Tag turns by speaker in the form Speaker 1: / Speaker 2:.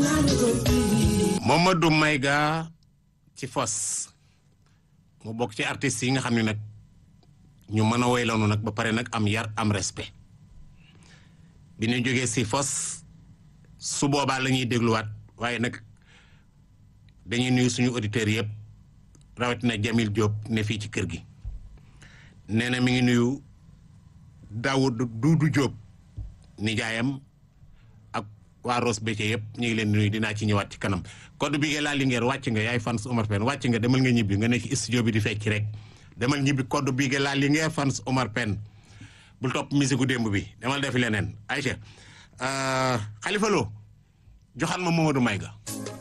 Speaker 1: Mamadou Mayga ci fos mu bokk ci artistes yi nga xam ne nag ñu mën a woy lanu nag ba pare nag am yar am respect bi ñu jógee si fos su boobaa la ñuy dégluwaat waaye nag dañuy nuyu suñu auditeurs yëpp rawatina Jamil Diop ne fii ci kër gi nee na mi ngi nuyu Daoud Doudou Diop nijaayam ak waa Ross Béthio yëpp ñu ngi leen di nuyu dinaa ci ñëwaat ci kanam code bi nga laa Linguère wàcc nga yaay fans Omar Pène wàcc nga demal nga ñibbi nga nekk studio bi di fecc rek demal ñibbi code bi nga laa Linguère fans Omar Pène bul topp musique gu démb bi demal defi leneen Aïcha Khalifa Lo joxal ma Mamadou Mayga